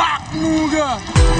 Makmuga.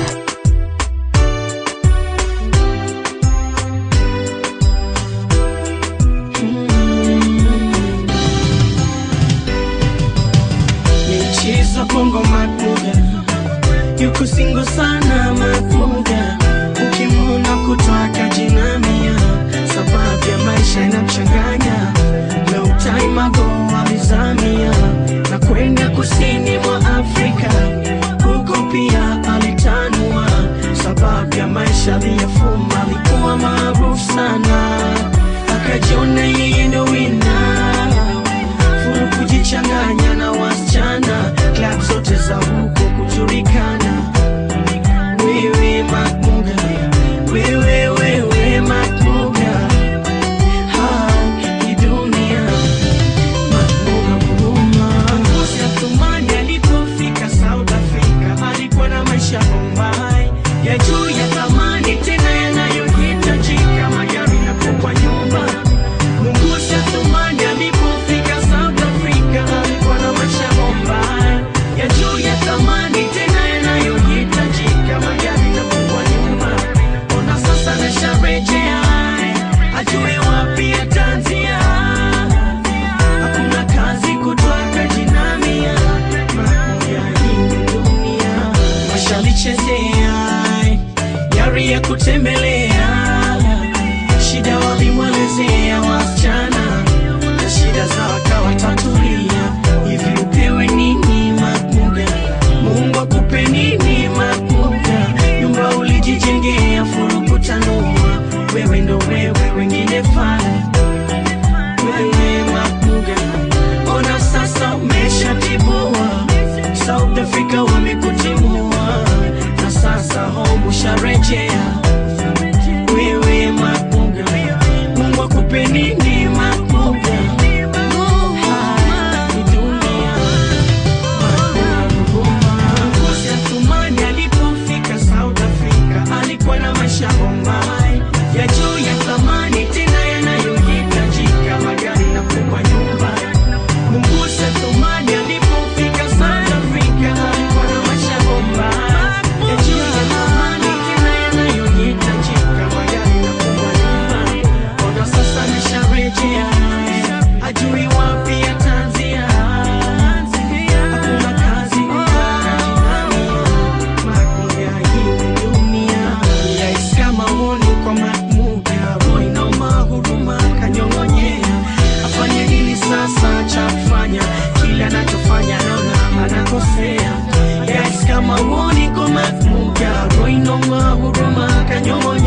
Michezo bongo Makmuga yuko singo sana Makmuga, ukimwona kutoka jinamia, sababu ya maisha inamchanganya na utaimago alizamia na kwenda kusini mwa Afrika, huko pia alitanua, sababu ya maisha aliyofuma, alikuwa maarufu sana, akajiona yeye ndo wina furu kujichanganya na wasichana klab zote za huko kujulikana wewe makmuga wewe wewe makmuga Ha, hii dunia makmuga huruma Ngozi ya Thumani alipofika South Africa alikuwa na maisha Bombay ya juu ya thamani tena yanayohitajika magari na kubwa nyumba Mungusi Athumani alipofika South Africa alikuwa na maisha Bombay ya juu ya thamani tena yanayohitajika magari na kubwa nyumba. Ona sasa nasharejea ajue wapi ataanzia. Hakuna kazi kutoka jinamia mamoja hii dunia washalichezea yari ya kutembelea shida walimwelezea wasichana na shida za wakawatatulia hivi upewe nini makmuga mungu akupe nini makmuga nyumba ulijijengea furukutanua wewe ndo wewe wengine fana wewe makmuga ona sasa umeshatibua south africa wamekutimua na sasa home usharejea wewe makmuga mungu akupe nini makmuga Haya ni dunia Ngozi ya Thumani alipofika South Africa alikuwa na maisha Bombay ya juu ya thamani tena yanayohitajika magari na kubwa nyumba. Mungusi ya Thumani alipofika South Africa alikuwa na maisha Bombay ya juu ya thamani tena yanayohitajika magari na kubwa nyumba. Ona sasa nisharejea, ajui wapi ataanzia. Hakuna kazi kutoka jinamia, Makmuga hii dunia. Rais kama huoni kwa Makmuga, roho inauma, huruma kanyong'onyea. Afanye nini sasa cha kufanya? Kile anachofanya naona anakosea. Rais kama huoni kwa Makmuga, roho inauma, huruma kanyong'onyea.